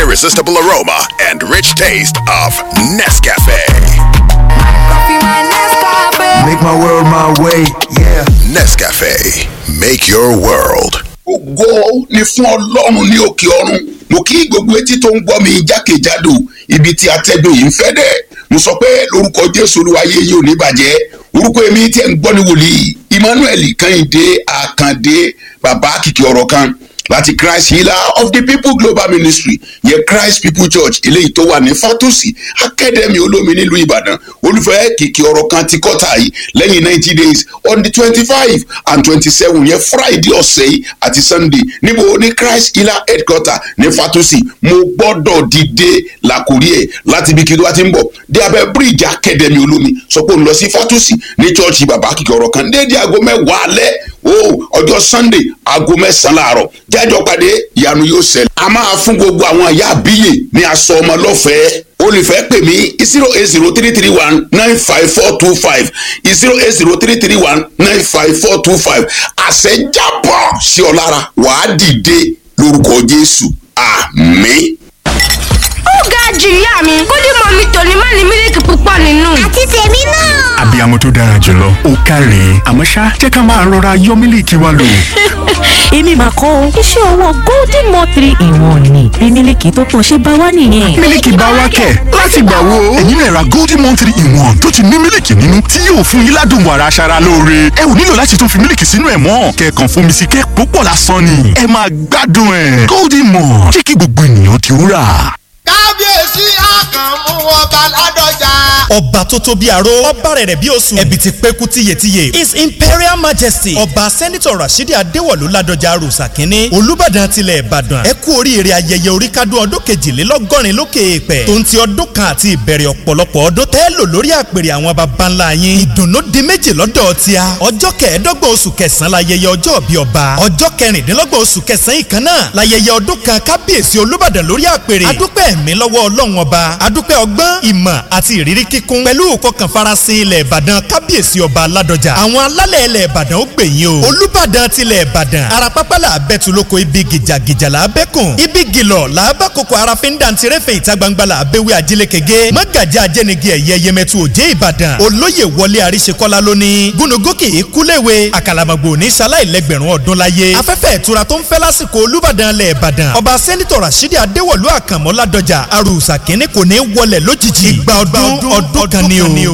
irresistible aroma and rich taste of Nescafe. Make my world my way, yeah. Nescafe, make your world. ògo ni fún ọlọ́run ní òkè ọ̀run mo kí gbogbo etí tó ń gbọ́ mi jákèjádò ibi tí atẹ́gùn yìí ń fẹ́ dẹ̀ mo sọ pé lórúkọ jésù olúwayé yìí ò ní bàjẹ́ orúkọ èmi tí ẹ̀ ń gbọ́ ní wòlíì emmanuel kẹ́hìndé àkàndé bàbá kìkì ọ̀rọ̀ kan láti christ healer of the people global ministry yẹ christ people church eléyìí tó wà ní fatusi academy olómi nílùú ìbàdàn olùfẹ́ kìkì ọ̀rọ̀ kan ti kọ́ta yìí lẹ́yìn ninety days on the twenty five and twenty seven yẹ friday ọ̀sẹ̀ yìí àti sunday níbo ní christ healer headquarter ní fatusi mo gbọ́dọ̀ dìde làkúrí ẹ̀ láti ibi kí ló wá ti ń bọ̀ dé abẹ́ bíríìjì academy olómi sọ pé òun lọ sí fatusi ní church bàbá kìkì ọ̀rọ̀ kan déédéé aago mẹ́wàá alẹ́ o ọjọ́ sunday aago mẹ́sàn-án láàárọ̀ jájọ pàdé ìyanu yóò ṣẹlẹ̀. a máa fún gbogbo àwọn àyà àbíyè ní aṣọ ọmọ lọ́fẹ̀ẹ́ olùfẹ́ pè mí zero eight zero three three one nine five four two five zero eight zero three three one nine five four two five àṣẹjábọ̀ sí ọ lára wàá dìde lórúkọ jésù àmín. ó ga jù ìyá mi kódì mọ mi tòní má ní mílíkì púpọ̀ nínú. àti tèmi náà. abiyamọ tó dára jùlọ ó káre àmọ́ ṣá jẹ́ ká máa rọra yọ mílíkì wa lò. èmi mà kọ́ o iṣẹ́ ọwọ́ golden mo three in one ni bí mílíkì tó pọ̀ ṣe bá wá nìyẹn. mílíkì bá wá kẹ̀ láti gbà wo. ẹ̀yin náà ra golden one three in one tó ti ní mílíkì nínú tí yóò fún yín ládùn wàrà aṣara lóore. ẹ ò nílò láti tún fi mílíkì sínú ẹ̀ mọ́ kẹ̀kàn fomi sí kẹ́ púpọ̀ lásán ni. ẹ máa gbádùn ẹ̀ golden mo jẹ́ kí gbogbo ènìyàn ti rà kábíyèsí àkànmú ọba ládọjà. ọba tó tó bí aró ọba rẹ̀ rẹ̀ bí oṣù ẹ̀bì ti pẹ́kú tíyetíye his imperial majesty ọba sẹ́nitọ̀ rasheed adéwọ̀lú ládọjà arúsà kínní olùbàdàn tilẹ̀ ìbàdàn ẹ kú oríire ayẹyẹ oríkádún ọdún kejìlélọ́gọ́rin lókè èèpẹ̀ tó ń ti ọdún kan àti ìbẹ̀rẹ̀ ọ̀pọ̀lọpọ̀ ọdún tẹ́ lò lórí àpèrè àwọn baba ńlá yín ìdùnnú di méjì lọ́dọ̀ tíá ọjọ́ kẹẹ̀ẹ́dọ́gbọ̀n oṣù kẹsàn-án láyẹyẹ ọjọ́ bí ọba ọjọ́ kẹrìndínlọ́gbọ̀n oṣù kẹsàn-án ìkan náà láyẹyẹ ọdún kan kábíyèsí olùbàdàn lórí àpèrè adúpẹ́ ẹ̀mí lọ́wọ́ ọlọ́run ọba adúpẹ́ ọgbọ́n ìmọ̀ àti ìrírí kíkún pẹ̀lú ìfọkànfarasin ilẹ̀ ìbàdàn kábíyèsí ọba aládọjà àwọn alálẹ̀ ilẹ̀ ìbàdàn ó gbẹ̀yìn o olùbàdàn tilẹ̀ ìbàdàn arapápá là bẹ́tu lóko ibi gìjàgìjà là bẹ́kùn ibi gìlọ̀ là bá koko arafin dàntirẹ́fẹ̀ ìta gbangba là bẹ́wẹ́ ajílẹ̀kẹ̀gẹ́ mágàjà ajẹ́nigi ẹ̀yẹ yẹmẹtu òjé ìbàdàn olóyè wọlé àríṣekọ́lá lónìí gúnugókè ìkúléwé àkàlàmọ̀gbò ní ṣaláìlẹ́gbẹ̀rún ọdún láyé afẹ́fẹ́ ìtura tó ń fẹ́ lásìkò olùbàdàn lẹ̀ ìbàdàn ọba sẹ́nitọ̀ rasidi adéwọ̀lú àkànmọ́ ládọjà arúsà kínní kò ní wọlé lójijì ìgbà ọdún ọdún kan ni o.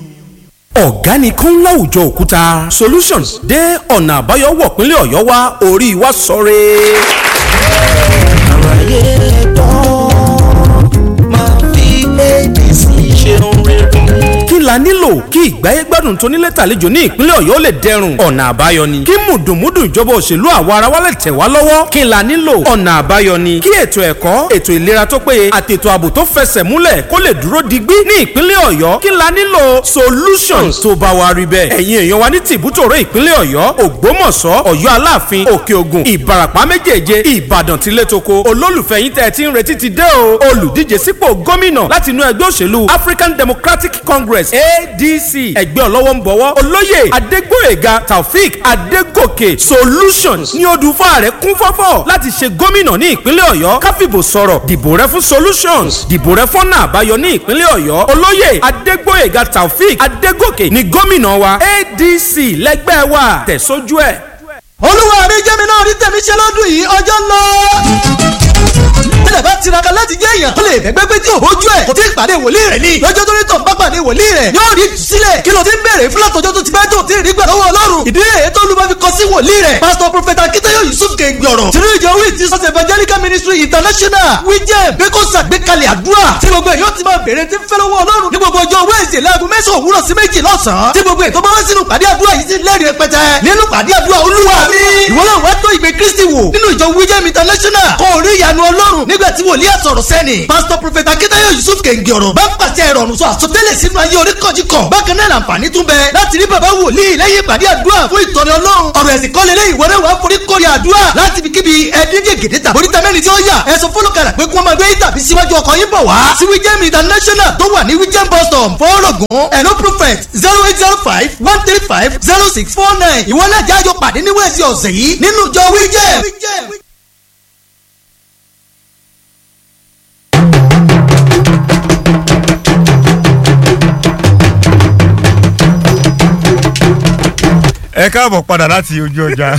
ọ̀gá ni kún láwùjọ òkúta solutions dé ọ̀nà àbáyọ wọ̀ pínlẹ̀ ọ̀yọ́ wá orí wa sọ̀rẹ́. àwáyé ẹ̀tọ́ máa fi adc ṣeun rere kí la nílò kí ìgbáyé gbádùn tó nílé tàlejò ní ìpínlẹ̀ ọ̀yọ́ lè dẹrùn ọ̀nà àbáyọ ni kí mùdùnmúdùn ìjọba òṣèlú àwa ara wa lè tẹ̀ wá lọ́wọ́ kí la nílò ọ̀nà àbáyọ ni kí ètò ẹ̀kọ́ ètò ìlera tó péye àti ètò ààbò tó fẹsẹ̀ múlẹ̀ kó lè dúró digbí ní ìpínlẹ̀ ọ̀yọ́ kí la nílò solutions tó bá wa rí bẹ́ẹ̀ ẹ̀yin èèyàn wa ní tìbútòrò ìpínlẹ̀ ọ̀yọ́ ògbómọ̀ṣọ́ ọ̀yọ́ aláàfin òkè ògùn ìbarapá méjèèje ìbàdàn tilétoko olólùfẹ́ yín tẹ́ ẹ ti ń retí ti dé o olùdíje sípò gómìnà láti inú ẹgbẹ́ òṣèlú african democratic congress adc ẹgbẹ́ ọlọ́wọ́ ń bọ̀wọ́ olóyè adégbòyèga taofik adégòkè solutions ní odùfà rẹ̀ kún fọ́fọ́ láti ṣe gómìnà ní ìpínlẹ̀ ọ̀yọ́ káfíbò sọ̀rọ̀ dìbò rẹ fún solutions dìbò rẹ fọ́nà àbáyọ ní ìpínlẹ̀ ọ̀yọ́ olóyè adégbòyèga taofik adégòkè ní gómìnà wa adc lẹ́gbẹ́ wa tẹ̀sójú ẹ̀. olúwa mi jẹ́ mi náà rí tẹ̀mí ṣe lọ́dún yìí ọjọ́ ń lọ tẹ́lẹ̀ bá tiraka láti jẹ́ èèyàn tó lè fẹ́gbẹ́ pé tí òhojú ẹ̀ kò tí ì pàdé wòlíì rẹ̀ ni lọ́jọ́ tó ní tọ̀ bá pàdé wòlíì rẹ̀ yóò rí sílẹ̀ kí ló ti ń bèrè fún látọjọ́ tó ti bá tó ti rí gbà lọ́wọ́ ọlọ́run ìdí rẹ̀ tó lù bá fi kọ sí wòlíì rẹ̀ pásítọ̀ prọfẹ̀tà akíntayọ̀ yusuf kẹ́ngbì ọ̀rọ̀ tìrú ìjọ wí ti sọ́sẹ̀ evangelical ministry international wíjẹ́ pé kó sàgbékalẹ̀ àdúrà tí gbogbo èèyàn ti máa bèrè tí ń fẹ́ lọ́wọ́ ọlọ́run ní gbogbo ọjọ́ wẹ́ẹ̀sì láago mẹ́sàn-án òwúrọ̀ sí méjì lọ́sàn-án tí gbogbo ètò bá wá sínú pàdé àdúrà yìí sí lẹ́rìí rẹpẹtẹ nínú pàdé àdúrà olúwa mi ìwọ náà wá tó ìgbé kristi wò nínú ìjọ wíjẹ́ international kó o rí ìyanu ọlọ́run nígbà tí wòlíì àsọ̀rọ̀ sẹ́ni pásítọ̀ prọfẹ̀tà akíntayọ̀ yusuf kẹ̀ǹgì ọ̀rọ̀ bá pàṣẹ ìrọ̀rùn sọ àsọtẹ́lẹ̀ sínú ayé oríkọ̀jìkọ̀ bákan náà làǹfààní tún bẹ láti rí bàbá wòlíì lẹ́yìn ìpàdé àdúrà fún ìtọ́ni ọlọ́run ọ̀rọ̀ ẹ̀sìn kọ́lé lẹ́yìn ìwọ́rẹ́ wàá forí kórè àdúrà láti fi kíbi ẹ̀ẹ́dígẹ̀ gèdè tàbí oríta mẹ́rin tí ó yà ẹ̀sùn fọlọ́kàrà pé kí wọ́n máa gbé tàbí síwájú ọkọ̀ yín bọ̀ wá sí wíjẹ́mi international tó wà ní wíjẹ́m bus stop fọ́ọ̀rọ̀gùn ẹ̀nó prophet zero eight zero five one three five zero six four nine ìwọ náà jájọ pàdé ní wẹ́ẹ̀sì ọ̀sẹ̀ yìí nínú ìjọ wíjẹ́m. ẹ káàbọ̀ padà láti ojú ọjà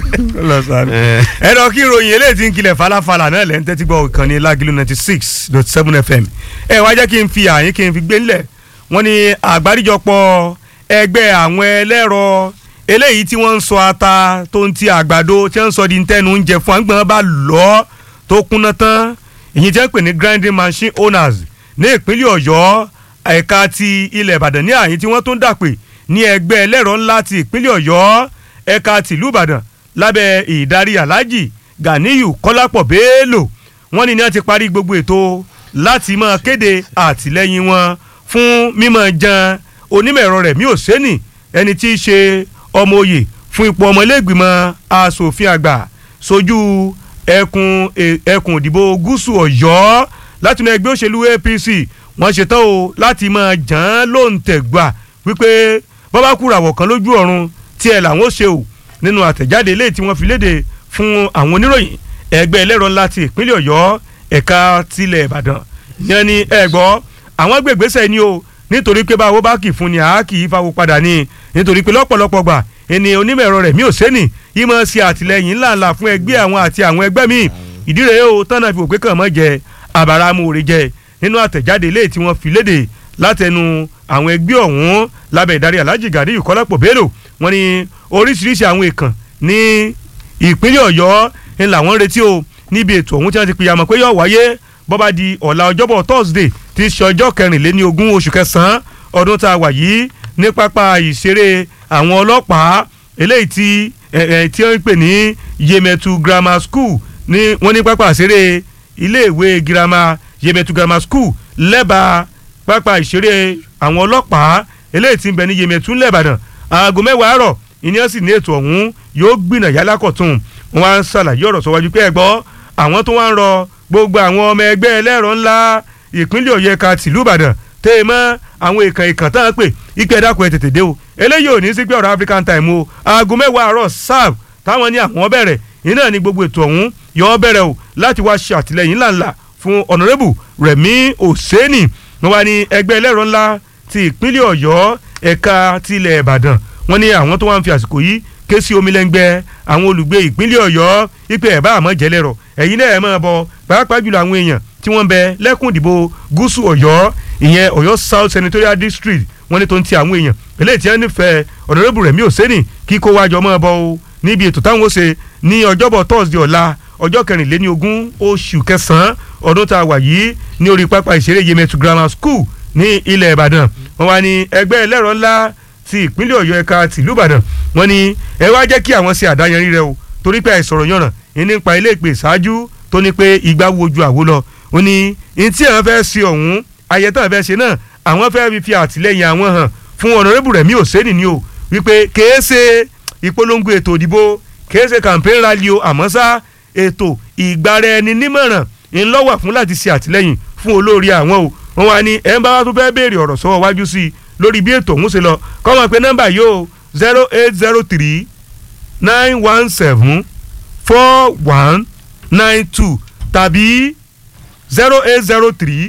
lọ sáré. ẹ lọ kí ìròyìn eléyìí ti ń kilẹ̀ falafala náà lẹ́ ń tẹ́tí gbọ́ ìkànnì lágìlú ninety six dot seven fm. ẹ wá jẹ́ kí n fi àyín kí n fi gbé ńlẹ̀ wọ́n ní àgbáríjọpọ̀ ẹgbẹ́ àwọn ẹlẹ́rọ eléyìí tí wọ́n ń sọ ata tó ń ti àgbàdo tí wọ́n ń sọ di ntẹ́nu oúnjẹ fún àgbọ̀n bá lọ́ tó kúnná tán ìyẹn tí wọ́n pè ní grinding machine owners ní ìpínlẹ̀ ọ̀yọ́ ẹ̀ka ti ilẹ̀ ìbàdàn ní àyín tí wọ́n tó ń dàpè ní ẹgbẹ́ ẹlẹ́rọ ńlá ti ìpínlẹ̀ ọ̀yọ́ ẹ̀ka tìlú ìbàdàn lábẹ́ ìdarí aláàjì ganiyu kọ́lápọ̀ bello wọ́n ní ní wọ́n ti parí gbogbo ètò láti máa kéde àtìlẹ́yìn wọn fún mímọ̀ jan onímọ̀ ẹ̀rọ rẹ̀ mí ò sẹ́nì ẹni tí í ṣe ọmọ oyè fún ipò ọmọlẹ́gbìmọ̀ asòfin àgbà sojú ẹkùn ẹkùn ìdìbò gúúsù ọ̀yọ́ látinú ẹgbẹ́ òṣèlú apc wọ́n ṣetán o láti máa jàn án lóǹtẹ̀gbà wípé bọ́bá kúràwọ̀ kan lójú ọ̀run tí ẹ̀ làwọn ó ṣe o nínú àtẹ̀jáde eléyìí tí wọ́n fi léde fún àwọn oníròyìn ẹgbẹ́ ẹlẹ́rọ ńlá ti ìpínlẹ̀ ọ̀yọ́ ẹ̀ka tilẹ̀ ìbàdàn yẹn ni ẹ gbọ́ àwọn gbègbèsè ni o nítorí pé báwo bá kì í fún ni àá kì í fáwọn padà ni nítorí pé lọ́pọ̀lọpọ̀ gbà ẹni onímọ̀ ẹ̀rọ rẹ̀ mi ò sẹ́ni yìí máa ṣe àtìlẹyìn ńláńlá fún ẹgbẹ́ àwọn àti àwọn ẹgbẹ́ míì ìdí rẹ̀ o tánà fi òpé kàn mọ́ jẹ àbáramúre jẹ nínú àtẹ̀jáde eléyìí tí wọ́n fi léde látẹnu àwọn ẹgbẹ́ ọ̀hún lábẹ́ ìdarí alhaji gadi ìkọ́lápọ̀ bello wọ́n ní oríṣiríṣi àwọn èèkàn ní ìpínlẹ̀ ọ̀yọ́ ń làwọn retí o níbi ètò ọ̀hún tí wọ́n ti pìyàmọ̀ pé yóò wáyé bọ́ba di ọ̀la ọjọ́bọ̀ thursday tí í ṣe ọjọ́ kẹrìnléní ogún oṣù kẹsàn-án ọdún tá a wà yìí ní pápá ìṣeré àwọn ọlọ́pàá eléyìí tí tí wọ́n ń pè ní yemetu grammar school ní wọ́n ní pápá ìṣeré iléèwé girama yemetu grammar school lẹ́bàá pápá ìṣeré àwọn ọlọ́pàá eléyìí tí ń bẹ ní yemetu lẹ́bàdàn aago mẹ́wàá àárọ̀ ìníyàn sì ní ètò ọ̀hún yóò gbìnà yálákọ̀tún wọn á ń ṣàlàyé ọ̀rọ̀ sọ́wájú pé ẹ gbọ́ àwọn tó wá ń rọ gbogbo àwọn ọmọ ẹgbẹ́ ẹlẹ́rọ ńlá ìpínlẹ̀ ọ̀yọ́ ẹ̀ka tìlú ìbàdàn tẹ́ ẹ mọ́ àwọn ìkàn ìkàn tá à ń pè ìpè ẹ̀dàkùn ẹ̀ tètè dé o eléyìí ò ní sí pé ọ̀rọ̀ african time o aago mẹ́wàá àárọ̀ sáàb táwọn ní àwọn bẹ̀rẹ̀ iná ní gbogbo ètò ọ̀hún yọ ọ́ bẹ̀rẹ̀ o láti wá ṣe àtìlẹyìn ńláńlá fún ọ̀nàrẹ́bù rẹ̀mí òsèènì wọn wá ní ẹgbẹ́ ẹlẹ́rọ ńlá ti ìpínlẹ̀ ọ̀yọ́ ẹ̀ka tilẹ̀ ìbàdàn wọn ní àwọn tó wá ń fi àsìkò yìí ké sí omi lẹ́ngbẹ́ àwọn olùgbé ìpínlẹ̀ ọ̀yọ́ ipe ẹ̀ bá àmọ́ jẹ́lẹ̀rọ̀ ẹ̀yin náà ẹ̀ máa bọ̀ pàápàá jùlọ àwọn èèyàn tí wọ́n ń bẹ lẹ́kùn ìdìbò gúúsù ọ̀yọ́ ìyẹn ọ̀yọ́ south senatorial district wọ́n ní tó ń ti àwọn èèyàn eléyìí tí wọ́n nífẹ̀ẹ́ ọ̀dọ́rẹ́bù rẹ̀ mí ò sẹ́nì kí kó wájọ máa bọ̀ o níbi ètò táwọn ó ṣe ní ọjọ́bọ̀ thursday ọ̀la ọjọ́ kẹrìnléní ogún oṣù kẹsàn-án ọdún tá a wà yìí ní orí pápá ìṣeré yemetu grammar school ní ilẹ̀ ìbàdàn wọ́n wá ní ẹgbẹ́ ẹlẹ́rọ ńlá ti ìpínlẹ̀ ọ̀yọ́ ẹ̀ka tìlú ìbàdàn wọ́n ní ẹ wá jẹ́ kí àwọn ṣe àdáyanrí rẹ o torí pé àìsọ̀rọ̀ yànnà ìní pa ilé ìpè ṣáájú tó ní pé ìgbà wo ojú àwo lọ ó ní ní tí àwọn fẹ́ ṣe ọ̀hún ayẹyẹ àwọn fẹ́ ṣe náà àwọn fẹ́ fi àtìlẹ́yìn àwọn hàn fún ọ̀nàrẹ́bù rẹ̀ mí ò sẹ́ni ni o wípé kèé ṣe ìpolongo ètò òdìbò kèé ṣe campaign rally o àmọ́ sá ètò ìgbàra ẹni nímọ̀ràn ńlọ́wà fún láti ṣe àtìlẹ́yìn fún olórí àwọn o wọn wá ní ẹ̀ ń bá wa tó fẹ́ béèrè ọ̀rọ̀ sọ́wọ́ wájú sí i lórí bí ètò òun ṣe lọ kọ́ mọ̀ pé nọ́mbà yìí o zero eight zero three nine one seven four one nine two tàbí zero eight zero three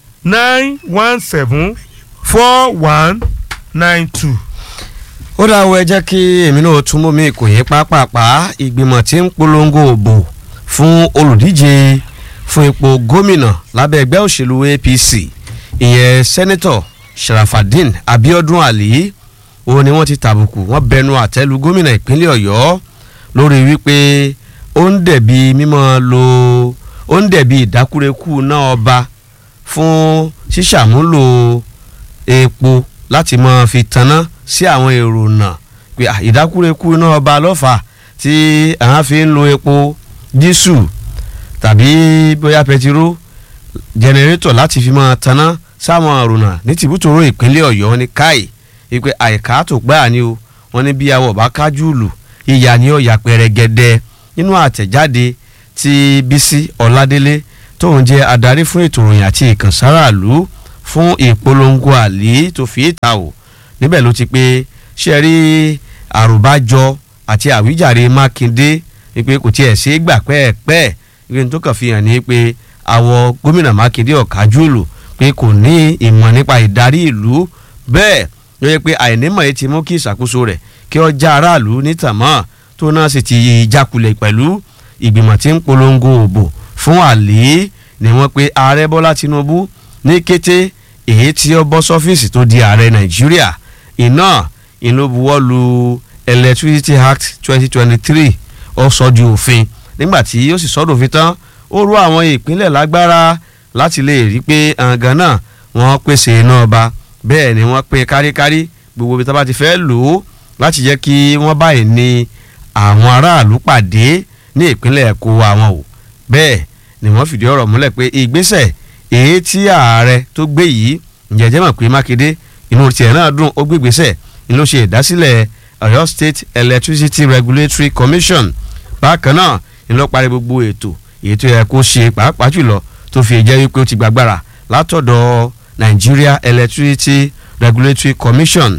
nine one seven four one nine two. ó dáwọ́ ẹ jẹ́ kí èmi náà tún mú mi kò yé pápápá ìgbìmọ̀ tí ń polongo òbò fún olùdíje fún ipò gómìnà lábẹ́ ẹgbẹ́ òṣèlú apc ìyẹn sẹ́nẹ́tọ̀ sharafadin abiodun ali òun ni wọ́n ti tàbùkù wọ́n bẹnu àtẹ́lu gómìnà ìpínlẹ̀ ọ̀yọ́ lórí wípé ó ń dẹ̀bi mímọ́ lo ó ń dẹ̀bi ìdákúrekú náà ọba fún ṣíṣàmúlò epo láti máa fi tanná sí àwọn èrò náà pé ìdákúrekú náà ọba lọ́fà tí àwọn fi ń lo epo dísù tàbí bóyá pẹtiró jẹnẹrétọ̀ láti fi máa tanná sáwọn àrùnà ní tìbútòrò ìpínlẹ̀ ọ̀yọ́ ní káì wípé àìká tó gbáà ni o wọn ní bí awọ bá kájú lù ìyá ni ó yà pẹrẹgẹdẹ nínú àtẹ̀jáde tí bísí ọ̀ládélé tóun jẹ́ adarí fún ètò ìròyìn àti ìkànsáraàlú fún ìpolongo àlè tó fi ìta o níbẹ̀ ló ti pé ṣe rí àrùbájọ àti àwíjàre mákindé wípé kò tiẹ̀ ṣe é gbà pẹ́ẹ́pẹ́ẹ́ wípé tó kàn fi hàn ní pé àwọ gómìnà mákindé ọ̀kájú lù pé kò ní ìmọ̀ nípa ìdarí ìlú bẹ́ẹ̀ ló yẹ pé àìnímọ̀ yìí ti mú kí ìṣàkóso rẹ̀ kí ọ já aráàlú nítàmọ́ tó náà sì ti jákulẹ̀ pẹ̀lú ìgbìmọ̀ tí ń polongo òbò fún àlè ni wọ́n pe ààrẹ bọ́lá tinubu ní kété èyí tí ó bọ́ sọ́fíìsì tó di ààrẹ nàìjíríà iná inú buwọ́ lu electricity act twenty twenty three ó sọ di òfin nígbà tí ó sì sọ́dọ̀ òfin tán ó rú àwọn ìpínlẹ̀ lágbára láti lè rí pé àǹgàn náà wọ́n pèsè iná ọba bẹ́ẹ̀ ni wọ́n pín káríkárí gbogbo ibi tó bá ti fẹ́ lò ó láti jẹ́ kí wọ́n báyìí ní àwọn aráàlú pàdé ní ìpínlẹ̀ kó àwọn o bẹ́ẹ̀ ni wọ́n fìdí ọ̀rọ̀ múlẹ̀ pé ìgbésẹ̀ èyí tí ààrẹ tó gbé yìí ǹjẹ́jẹ́ mọ̀ pé mákindé inú tiẹ̀ náà dùn ó gbé ìgbésẹ̀ ni ló ṣe ìdásílẹ̀ ọ̀yọ́ state electricity regulatory commission bákan náà ni ló parí gbogbo ètò èyí tó yẹ kó ṣe pàápàá jùlọ tó fi jẹ́ wípé ó ti gbàgbára látọ̀dọ̀ nigeria electricity regulatory commission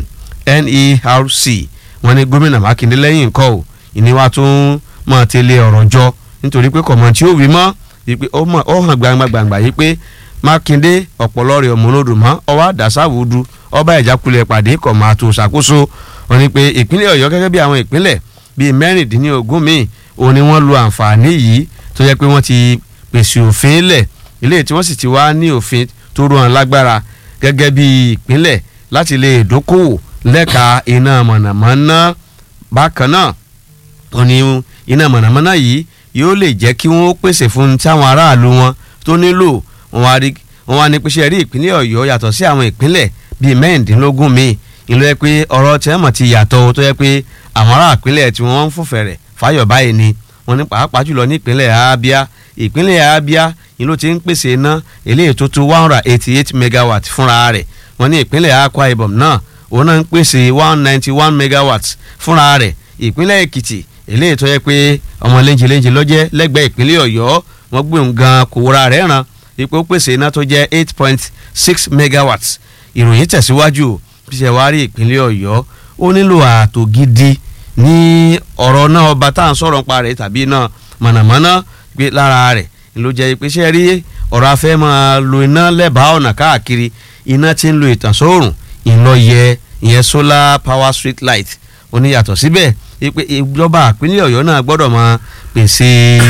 nerc wọ́n ní gómìnà mákindé lẹ́yìn nǹkan o ìníwá tó ń mọ̀ tẹ́lẹ̀ ọ̀rọ̀ jọ nítorí pé kọ̀mọ̀ tí ó wí mọ́ wípé ó hàn gbangba gbangba yìí pé mákindé ọ̀pọ̀lọ́ rẹ̀ ọ̀mọ́lódù mọ́ ọwọ́ àdàsáwùdù ọba ìjákulẹ̀ pàdé kọ̀mọ̀ àtò ṣàkóso wọ́n ní pé ìpínlẹ̀ ọ̀yọ́ gẹ́gẹ́ bí àwọn ìpínlẹ̀ bíi mẹ́rìndínlógún míì òun ni wọ́n lu àǹfààní yìí tó yẹ pé wọ́n ti pèsè òfin lẹ̀ ilé tí wọ́n sì ti wá ní òfin tó rú wọn lágbára gẹ́gẹ́ bí ìpínlẹ̀ láti lè dókòwò lẹ́ka iná mọ̀nàmọ́ná bákan náà wọ́n ní iná mọ̀nàmọ́ná yìí yóò lè jẹ́ kí wọ́n pèsè fún táwọn aráàlú wọn tó nílò wọ́n wá ní pèsè rí ìpínlẹ̀ ọ̀yọ́ yàtọ̀ sí àwọn ìpínlẹ̀ bíi mẹ́rìndínlógún míì ìlú yẹ pé ọ̀rọ̀ tí wọ́n mọ̀ ti yàtọ̀ tó yẹ pé àwọn ará ìpínlẹ̀ tí wọ́n ń fòfẹ́ rẹ̀ fáyọ̀ báyìí ni wọ́n ní pàápàá jùlọ ní ìpínlẹ̀ abia ìpínlẹ̀ abia ìlú ti ń pèsè iná eléyìí tó tó one hundred eighty eight megawatt fúnra rẹ̀ wọ́n ní ìpínlẹ̀ akwa ibom náà òun náà ń pèsè one ninety one megawatt fúnra rẹ̀ ìpínlẹ̀ èkìtì eléyìí tó yẹ pé ọmọ léńjẹ léńjẹ lọ́jẹ́ lẹ́gbẹ̀ẹ́ ìpínlẹ̀ ọ̀yọ́ wọ́n gbé òun gan kò wúra rẹ̀ ràn ipò pèsè iná tó jẹ́ eight point six megawatts ìròyìn tẹ̀síwájú bí ṣe wá rí ìpínlẹ̀ ọ̀yọ́ ó nílò ààtò gidi ní ọ̀rọ̀ náà ọba tá à ń sọ̀rọ̀ nípa rẹ̀ tàbí iná mọ̀nàmọ́ná gbé lára rẹ̀ ló jẹ́ ìpèsè rí ọ̀rọ̀ afẹ́ máa lo iná lẹ́bàá ọ̀nà káàkiri iná tí ń lo ìtànsóòrùn ìlọyẹ ìyẹn solar power street light oníyàtọ̀ síbẹ̀ pé ìjọba ìpínlẹ̀ ọ̀yọ́ náà gbọ́dọ̀ máa pèsè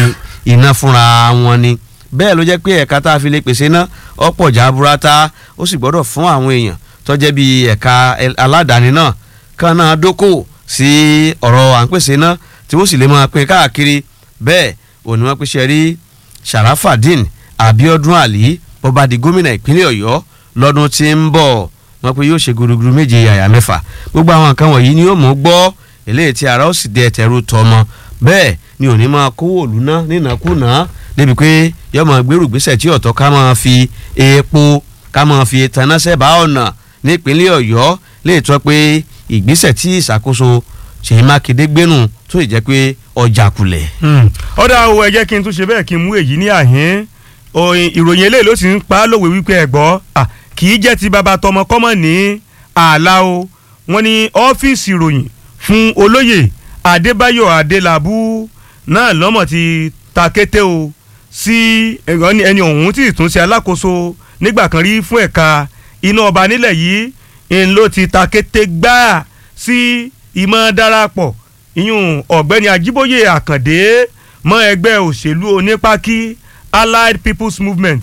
iná fúnra wọn ni bẹ́ẹ̀ ló jẹ́ pé ẹ̀ka tá a fi lè pèsè iná ọ̀pọ̀ jaburata ó sì gbọ́dọ̀ fún àwọn èèyàn tó jẹ́ bí ẹ̀ka aládàáni náà kan náà dókòwò sí ọ̀rọ̀ à ń pèsè iná tí wọ́n sì lè máa pín káàkiri bẹ́ẹ̀ òní wọ́n pèsè rí sharafadin abiodun ali bọ́ba di gómìnà ìpínlẹ̀ ọ̀yọ́ lọ́dún tí ń bọ̀ wọ́n pe yóò ṣe gúrúgúrú méje yàyà mẹ́fà gbogbo àwọn nǹkan wọ̀nyí ni yóò mú gbọ́ eléyìí tí ara ó sì dé ẹ̀tẹ̀rù tọmọ bẹ́ẹ̀ ni òní máa kówó òlù ná nínàkúnà débi pé yóò máa gbèrú gbèsè tí ọ̀tọ̀ ká máa fi epo ká máa fi tanásẹ́ bá ọ̀nà nípínlẹ̀ ọ̀yọ́ lè tọ́ pé ìgbésẹ̀ tí ìṣàkóso ṣèyí mákindé gbénu tó ì jẹ́ pé ọjà kulẹ̀. ọ̀dà o ẹ jẹ́ kí n tún ṣe bẹ́ẹ̀ kí n mú èyí ní àhín ìròyìn eléyìí ló sì ń pa á lòwe wípé ẹ gbọ́ kì í jẹ́ ti bàbá tọmọ kọ́mọ̀ ní ààlà o wọ́n ní ọ́fíìsì ìròyìn fún olóyè adébáyọ̀ adélabú náà lọ́mọ̀ ti ta kété o sí ẹni ọ̀hún tí ìtún ṣe alákòóso nígbà kan rí fún ẹ̀ka iná ọba nílẹ̀ yìí ń ló ti ta kété gbáà sí ìmọ̀ darapọ̀ ìyún ọ̀gbẹ́ni ajíbóyè àkàndé mọ́ ẹgbẹ́ òṣèlú onípákí allied people's movement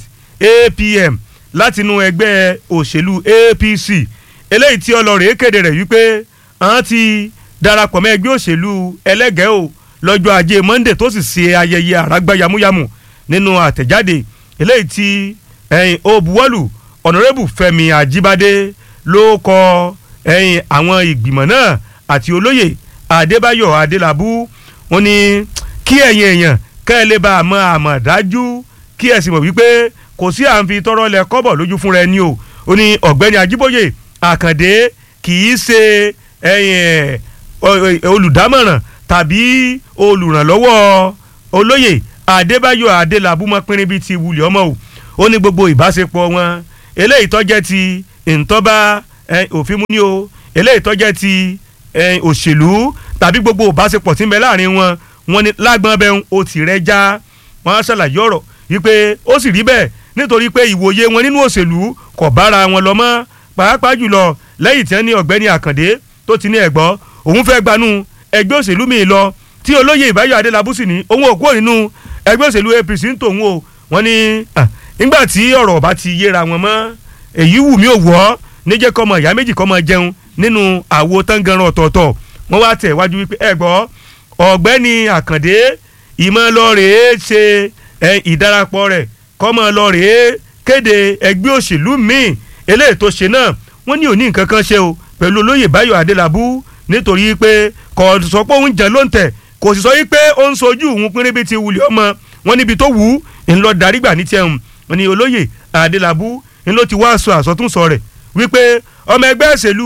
apm látinú ẹgbẹ́ òṣèlú apc eléyìí tí ọlọ́rẹ̀ kéde rẹ̀ wípé àwọn ti darapọ̀ mọ́ ẹgbẹ́ òṣèlú ẹlẹ́gẹ́ o lọ́jọ́ ajé monday tó sì ṣe ayẹyẹ àràgbá yamuyamu nínú àtẹ̀jáde eléyìí tí ẹ̀yìn òbúwọ́lù ọ̀nàrẹ́bù fẹ́mi àjíbádé ló kọ ẹ̀yìn àwọn ìgbìmọ̀ náà àti olóyè adébáyọ̀ adélabú wọn ni kí ẹ̀yin èèyàn kẹ́ ẹ lè bá a mọ àmọ̀ dájú kí ẹ sì mọ̀ wípé kò sí à ń fi tọrọ lẹ kọ́bọ̀ lójú fúnra ẹni o ó ní ọ̀gbẹ́ni ajíbóyè àkàndé kì í ṣe olùdámọ̀ràn tàbí olùrànlọ́wọ́ olóyè adébáyọ̀ adélabúmọ́ pínrín bíi ti wulẹ̀ ọmọ o ó ní gbogbo ìbáṣepọ̀ wọn eléyìí tọ́jẹ́ ti ntọ́ba òfin mú ní o eléyìí tọ́jẹ́ ti òṣèlú tàbí gbogbo ìbáṣepọ̀ tí ń bẹ láàrin wọn wọn ni lágbọ́n bẹ́ẹ̀ ó ti rẹ́ já wọn ṣàlàyé ọ̀rọ̀ wípé ó sì rí bẹ́ẹ̀ nítorí pé ìwòye wọn nínú òṣèlú kò bára wọn lọ mọ́ pàápàá jùlọ lẹ́yìn tí wọ́n ní ọ̀gbẹ́ni àkàndé tó ti ní ẹ̀gbọ́ òun fẹ́ gbanú ẹgbẹ́ òṣèlú mi lọ tí olóyè ìbáyọ̀ adélábù sì ní òun ò kúrò nínú ẹgbẹ́ òṣèlú apc ń tòun o wọ́n ní ah, nígbà tí ọ̀rọ̀ ọba ti yéra wọn mọ́ èyí wù mí ò wọ́ níjẹ́ kọ́mọ ìyá méjì kọ́mọ jẹun nínú àwo tangaran ọ̀tọ̀ọ̀tọ̀ wọ́n wá tẹ̀ wájú wípé ẹ gbọ́ ọ̀gbẹ́ni àkàndé ìmọ̀lọ́rẹ̀ẹ́ ṣe ẹ, ìdarapọ̀ rẹ̀ kọ́mọlọ́rẹ̀ẹ́ kéde ẹgbẹ́ òṣèlú míì eléyìí tó ṣe náà wọ́n ní òní nǹkan kan ṣe o pẹ̀lú olóyè báyọ̀ adélábù nítorí pé kò sọ pé òun jẹ́ ló ń tẹ̀ kò sì sọ yí pé ó ń sojú òun pínrín bíi ti wulẹ̀ ọmọ wọn níbi tó wù ú ńlọ darí gbà ní tiẹ̀ hùn wọn ní olóyè adélábù ńlọ ti wá aṣọ àsọtúnsọ rẹ̀ wípé ọmọ ẹgbẹ́ òṣèlú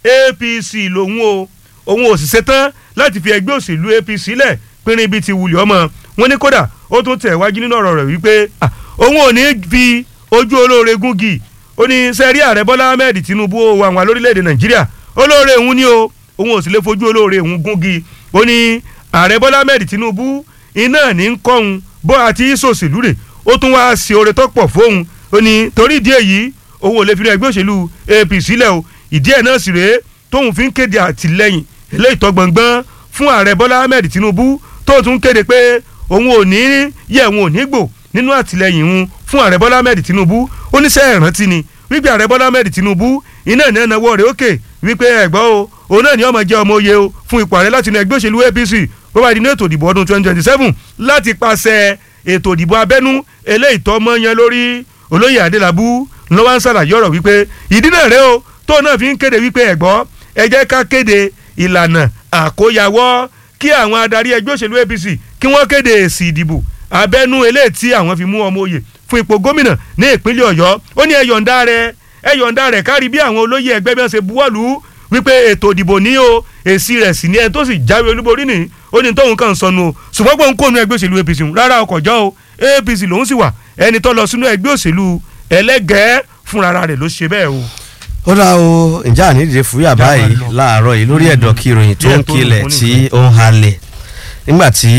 apc lòun o òun ò sì ṣetán láti fi ẹgbẹ́ òṣèlú apc lẹ̀ pínrín bíi ti wulẹ̀ ọmọ wọn ní kódà ó tún tẹ̀ wájú nínú ọ̀rọ̀ rẹ̀ wípé ah, òun ò ní fi ojú olóore gúngi ó ní sẹ́rí ààrẹ bọ́lá ahmed tinubu ó wà wọn lórílẹ̀‐èdè nàìjíríà olóore òun ni o òun ò sì lè fojú olóore òun gúngi ó ní ààrẹ bọ́lá ahmed tinubu iná ní ń kọ́ òun bó àti sòṣèlú rẹ̀ ó tún wá sí oore tó pọ̀ fóun ó ní torí ìdí èyí òun ò lè fi ẹgbẹ́ òṣèlú apc lẹ̀ o ìdí ẹ̀ náà sì rèé tóun fi ń kéde àtìlẹ́yìn eléyìí tó gbọ̀ngbọ́n fún ààrẹ bọ́lá ahmed tinubu tó tún kéde pé òun ò ní yẹ òun ò ní gbò nínú àtìlẹ́yìn òun fún ààrẹ bọ́lá ahmed tinubu ó ní sẹ́ ìrántí ni wípé ààrẹ bọ́lá ahmed tinubu iná ní ẹnáwó rẹ̀ òkè wípé ẹ̀gbọ́n o òun náà ní ọmọ jẹ́ ọmọ oyè o fún ipò ààrẹ láti inú ẹgbẹ́ òṣèlú apc bó bá di ní ètò ìdìbò ọdún twenty twenty seven láti pàṣẹ ètò ìdìbò abẹ́nú eléyìí tó mọ́ yẹn lórí olóyè adélábù ló wá ń ṣàlàyé ọ̀rọ̀ wípé ìdí náà rẹ o tó náà fi ń kéde wípé ẹ̀gbọ́n ẹ jẹ́ ká kéde ìlànà àkóyawọ́ kí àwọn adarí ẹgbẹ́ òṣèlú apc kí wọ́n kéde èsì ìdìbò abẹ́nú eléyìí tí àwọn fi mú ọmọ oyè fún ipò gómìnà ní ìpínlẹ̀ ọ̀yọ́ ó ní ẹ̀yọ̀ǹda rẹ̀ ẹ̀yọ̀ǹda rẹ̀ kárí bí àwọn olóyè ẹgbẹ́ bí wọ́n ṣe buwọ́lù wípé ètò ìdìbò ní o èsì rẹ̀ sì ní ẹni tó sì jáwé olúborí nì ó ní tóun kàn sọnù o ṣùgbọ́n pé òun kò nu ẹgbẹ́ òṣèlú apc rárá ọkọ̀ jọ́ o apc lòun sì wà ẹni tó lọ sínú ẹgbẹ́ òṣèlú ẹlẹ́gẹ̀ẹ́ fúnra rẹ̀ ló ṣe bẹ́ẹ̀ o. ó dá o ǹjẹ́ àníjẹ fúyà báyìí láàárọ̀ yìí lórí ẹ̀dọ̀ kí ìròyìn tó ń kilẹ̀ tí ó ń halẹ̀ nígbà tí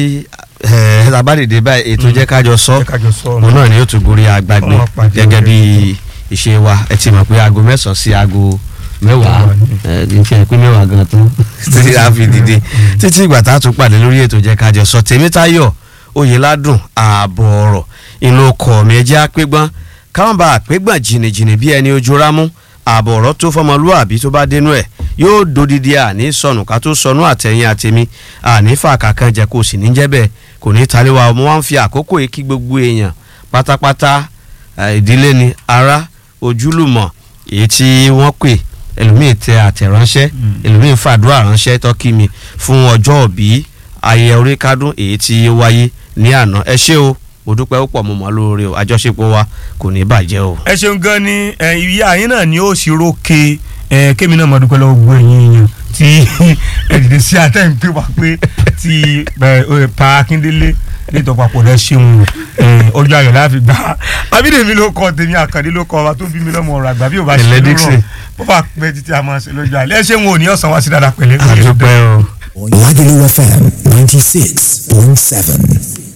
labádìde báyìí ètò jẹ́ kájọ sọ òun náà ni yóò tún gorí agbágbé gẹ́gẹ́ bí ìṣe wa ẹ ti mọ̀ pé aago mẹ́sàn-án sí aago mẹ́wàá ẹ kì í ṣe pé mẹ́wàá gan tán títí a fi dìde títí ìgbà tá a tún pàdé lórí ètò jẹ́ kájọ sọ tèmítayọ̀ oyèládùn ààbọ̀ ọ̀rọ̀ inú ọkọ̀ mi ẹjẹ́ àpégbọ́n káwọn bá àpégbọ́n jìnnìjìnnì bí ẹni ojú rámú ààbọ̀ ọ̀rọ̀ tó fọmọlúàbí tó bá dénú ẹ̀ yóò dodidi àní sọnù ká tó sọnù àtẹ̀yìn àtẹ̀mí àní fàákà kan jẹ́ kó sì ní jẹ́ bẹ́ẹ̀ kò ní taliwa ọmọ wa ń fi àkókò yìí kí gbogbo èèyàn pátápátá ìdílé ni ará ojúlùmọ̀ èyí tí wọ́n pè ẹlòmíì tẹ àtẹ̀ránṣẹ́ ẹlòmíì fàdúrà ránṣẹ́ tọ́kí mi fún ọjọ́ òbí ayẹyẹ orí kádùn èyí tí ó wáyé ní àná ẹ ṣé o mo dúpẹ́ ó pọ̀ mo mọ̀ lóore o àjọṣepọ̀ wa kò ní bàjẹ́ o. ẹ ṣeun gan ni ìyá yín náà ni ó sì rókè kémi náà mo dúpẹ́ lọ́wọ́ gbogbo ẹ̀yin èèyàn tí ẹ dìde sí àtẹ̀ǹpé wa pé ti pa akíndélé nítorí papọ̀ rẹ ṣeun ọjọ́ ayọ̀ láfi gbà abídèmí ló kọ tèmi àkàndé ló kọ wa tó bí mi lọ́mọ ọ̀rọ̀ àgbà bí ò bá ṣe lọ́rọ̀ bó bá pẹ́ títí a máa ṣe lọ́jọ́ alẹ́ ẹ ṣeun ò ní ọ̀sán wá sí dáadáa pẹ̀lẹ́. àdúpẹ́ o. Lagelu FM ninety six point seven.